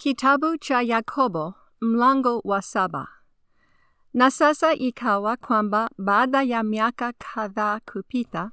Kitabu cha Yakobo mlango wa saba. Na sasa ikawa kwamba baada ya miaka kadhaa kupita,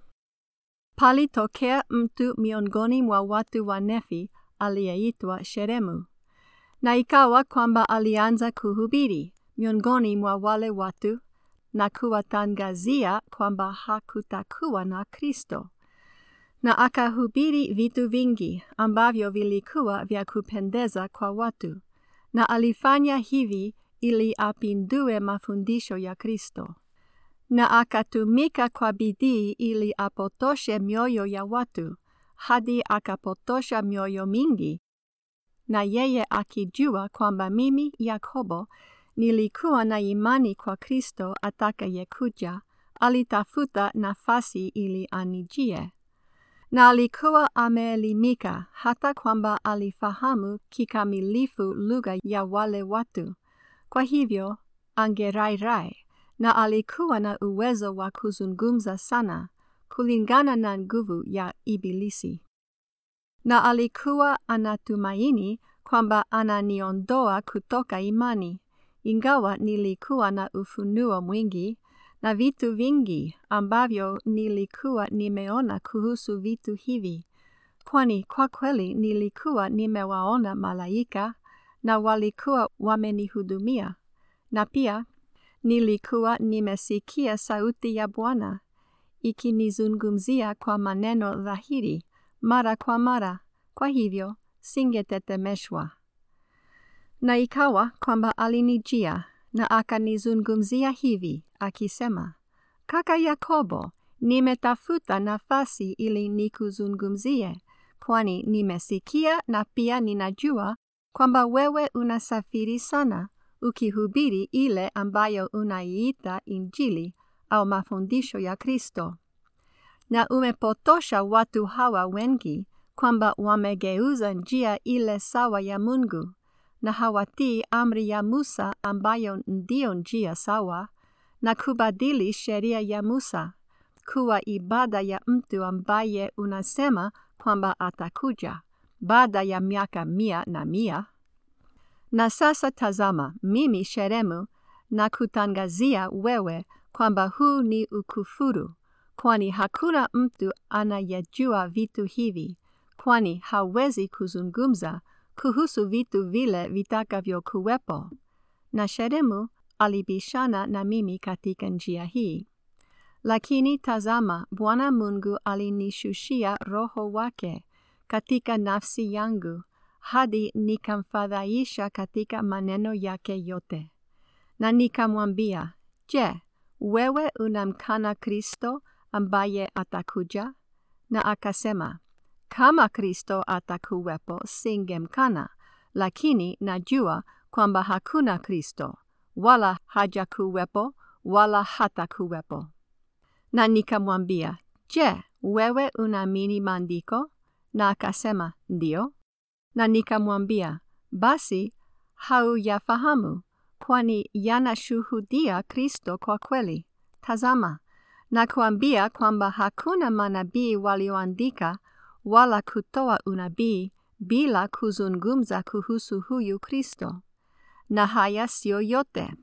palitokea mtu miongoni mwa watu wa Nefi aliyeitwa Sheremu. Na ikawa kwamba alianza kuhubiri miongoni mwa wale watu na kuwatangazia kwamba hakutakuwa na Kristo. Na akahubiri vitu vingi ambavyo vilikuwa vya kupendeza kwa watu, na alifanya hivi ili apindue mafundisho ya Kristo. Na akatumika kwa bidii ili apotoshe mioyo ya watu, hadi akapotosha mioyo mingi, na yeye akijua kwamba mimi Yakobo nilikuwa na imani kwa Kristo atakayekuja, alitafuta nafasi ili anijie na alikuwa ameelimika hata kwamba alifahamu kikamilifu lugha ya wale watu. Kwa hivyo angerairai, na alikuwa na uwezo wa kuzungumza sana kulingana na nguvu ya Ibilisi. Na alikuwa anatumaini kwamba ananiondoa kutoka imani, ingawa nilikuwa na ufunuo mwingi na vitu vingi ambavyo nilikuwa nimeona kuhusu vitu hivi, kwani kwa kweli nilikuwa nimewaona malaika na walikuwa wamenihudumia, na pia nilikuwa nimesikia sauti ya Bwana ikinizungumzia kwa maneno dhahiri mara kwa mara, kwa hivyo singetetemeshwa. Na ikawa kwamba alinijia na akanizungumzia hivi akisema, Kaka Yakobo, nimetafuta nafasi ili nikuzungumzie, kwani nimesikia na pia ninajua kwamba wewe unasafiri sana ukihubiri ile ambayo unaiita Injili au mafundisho ya Kristo, na umepotosha watu hawa wengi kwamba wamegeuza njia ile sawa ya Mungu na hawatii amri ya Musa ambayo ndiyo njia sawa na kubadili sheria ya Musa kuwa ibada ya mtu ambaye unasema kwamba atakuja baada ya miaka mia na mia. Na sasa tazama, mimi Sheremu na kutangazia wewe kwamba huu ni ukufuru, kwani hakuna mtu anayejua vitu hivi, kwani hawezi kuzungumza kuhusu vitu vile vitakavyokuwepo. Na Sheremu alibishana na mimi katika njia hii. Lakini tazama, Bwana Mungu alinishushia Roho wake katika nafsi yangu hadi nikamfadhaisha katika maneno yake yote. Na nikamwambia, Je, wewe unamkana Kristo ambaye atakuja? Na akasema, kama Kristo atakuwepo singemkana, lakini najua kwamba hakuna Kristo, wala hajakuwepo, wala hatakuwepo. Na nikamwambia, Je, wewe unaamini maandiko? Na akasema, ndio. Na nikamwambia, basi hauyafahamu, kwani yanashuhudia Kristo kwa kweli. Tazama, nakuambia kwamba hakuna manabii walioandika wala kutoa unabii bila kuzungumza kuhusu huyu Kristo. Na haya sio yote,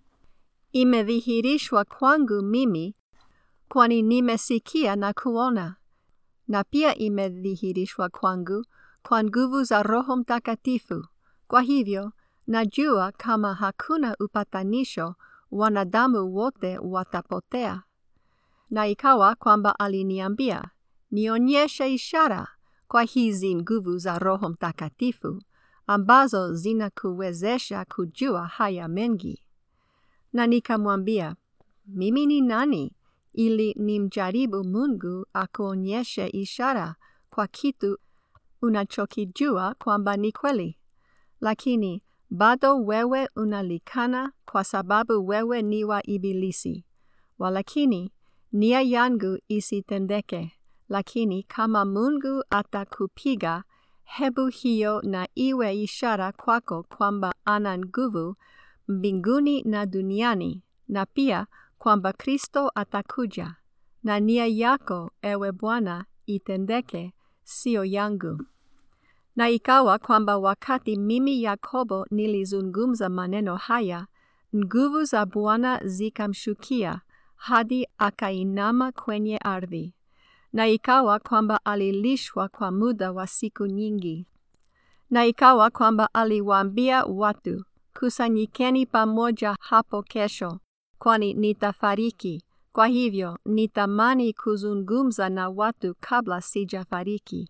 imedhihirishwa kwangu mimi, kwani nimesikia na kuona, na pia imedhihirishwa kwangu kwa nguvu za Roho Mtakatifu. Kwa hivyo najua kama hakuna upatanisho, wanadamu wote watapotea. Na ikawa kwamba aliniambia nionyeshe ishara kwa hizi nguvu za Roho Mtakatifu ambazo zinakuwezesha kujua haya mengi. Na nikamwambia, mimi ni nani ili nimjaribu Mungu akuonyeshe ishara kwa kitu unachokijua kwamba ni kweli? Lakini bado wewe unalikana kwa sababu wewe ni wa Ibilisi. Walakini nia yangu isitendeke, lakini kama Mungu atakupiga, hebu hiyo na iwe ishara kwako kwamba ana nguvu mbinguni na duniani, na pia kwamba Kristo atakuja, na nia yako, ewe Bwana, itendeke, sio yangu. Na ikawa kwamba wakati mimi Yakobo nilizungumza maneno haya, nguvu za Bwana zikamshukia hadi akainama kwenye ardhi. Na ikawa kwamba alilishwa kwa muda wa siku nyingi. Na ikawa kwamba aliwaambia watu, kusanyikeni pamoja hapo kesho, kwani nitafariki. Kwa hivyo nitamani kuzungumza na watu kabla sijafariki.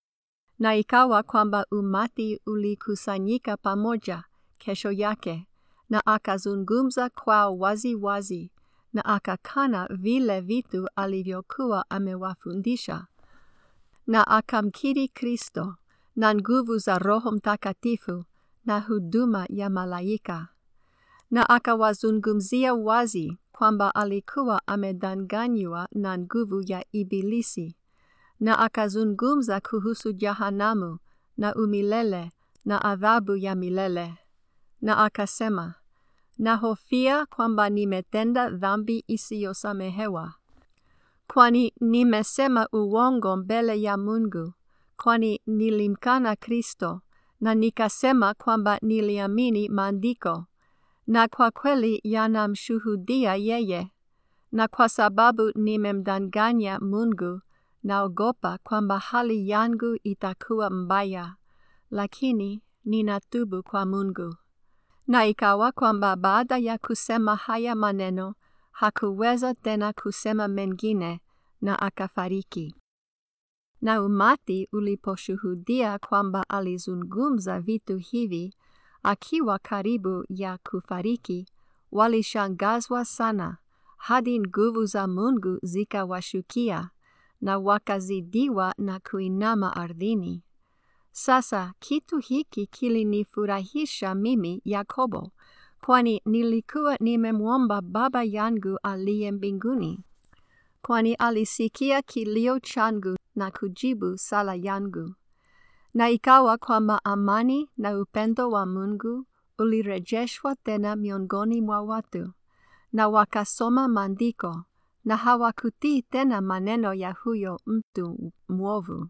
Na ikawa kwamba umati ulikusanyika pamoja kesho yake, na akazungumza kwao wazi wazi, na akakana vile vitu alivyokuwa amewafundisha, na akamkiri Kristo na nguvu za Roho Mtakatifu na huduma ya malaika, na akawazungumzia wazi kwamba alikuwa amedanganywa na nguvu ya Ibilisi, na akazungumza kuhusu jahanamu na umilele na adhabu ya milele, na akasema, nahofia kwamba nimetenda dhambi isiyosamehewa, kwani nimesema uongo mbele ya Mungu, kwani nilimkana Kristo na nikasema kwamba niliamini maandiko na kwa kweli yanamshuhudia yeye, na kwa sababu nimemdanganya Mungu, naogopa kwamba hali yangu itakuwa mbaya, lakini ninatubu kwa Mungu. Na ikawa kwamba baada ya kusema haya maneno, hakuweza tena kusema mengine, na akafariki. Na umati uliposhuhudia kwamba alizungumza vitu hivi, akiwa karibu ya kufariki, walishangazwa sana, hadi nguvu za Mungu zikawashukia, na wakazidiwa na kuinama ardhini. Sasa kitu hiki kilinifurahisha mimi Yakobo, kwani nilikuwa nimemwomba Baba yangu aliye mbinguni, kwani alisikia kilio changu na kujibu sala yangu. Na ikawa kwamba amani na upendo wa Mungu ulirejeshwa tena miongoni mwa watu, na wakasoma maandiko, na hawakutii tena maneno ya huyo mtu mwovu.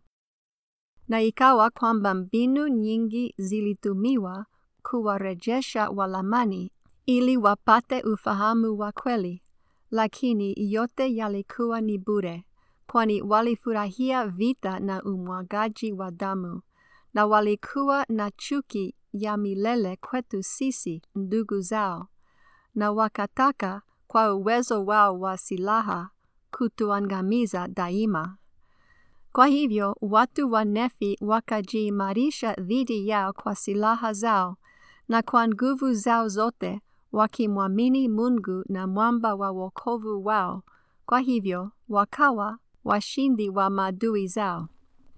Na ikawa kwamba mbinu nyingi zilitumiwa kuwarejesha Walamani ili wapate ufahamu wa kweli, lakini yote yalikuwa ni bure, kwani walifurahia vita na umwagaji wa damu, na walikuwa na chuki ya milele kwetu sisi ndugu zao, na wakataka kwa uwezo wao wa silaha kutuangamiza daima. Kwa hivyo watu wa Nefi wakajiimarisha dhidi yao kwa silaha zao na kwa nguvu zao zote, wakimwamini Mungu na mwamba wa wokovu wao. Kwa hivyo wakawa washindi wa maadui zao.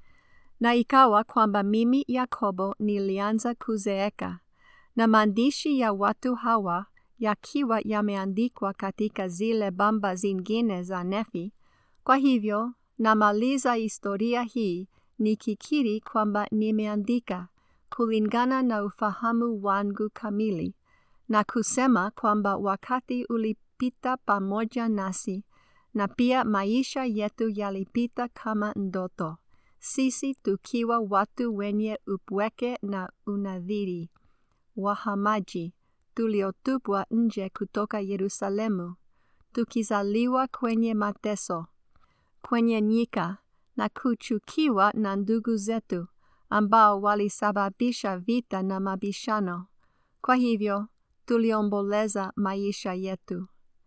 Na ikawa kwamba mimi Yakobo nilianza kuzeeka, na maandishi ya watu hawa yakiwa yameandikwa katika zile bamba zingine za Nefi. Kwa hivyo namaliza historia hii nikikiri kwamba nimeandika kulingana na ufahamu wangu kamili, na kusema kwamba wakati ulipita pamoja nasi, na pia maisha yetu yalipita kama ndoto, sisi tukiwa watu wenye upweke na unadhiri, wahamaji, tuliotupwa nje kutoka Yerusalemu, tukizaliwa kwenye mateso, kwenye nyika, na kuchukiwa na ndugu zetu, ambao walisababisha vita na mabishano. Kwa hivyo tuliomboleza maisha yetu.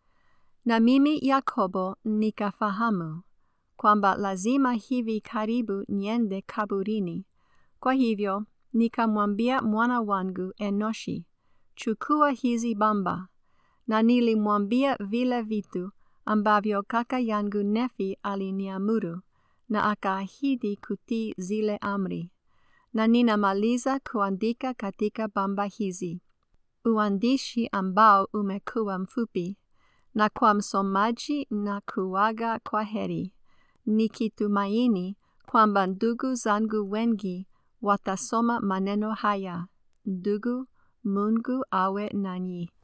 Na mimi Yakobo nikafahamu kwamba lazima hivi karibu niende kaburini. Kwa hivyo nikamwambia mwana wangu Enoshi, chukua hizi bamba, na nilimwambia vile vitu ambavyo kaka yangu Nefi aliniamuru, na akaahidi kutii zile amri. Na ninamaliza kuandika katika bamba hizi, uandishi ambao umekuwa mfupi, na kwa msomaji na kuaga kwa heri, nikitumaini kwamba ndugu zangu wengi watasoma maneno haya. Ndugu, Mungu awe nanyi.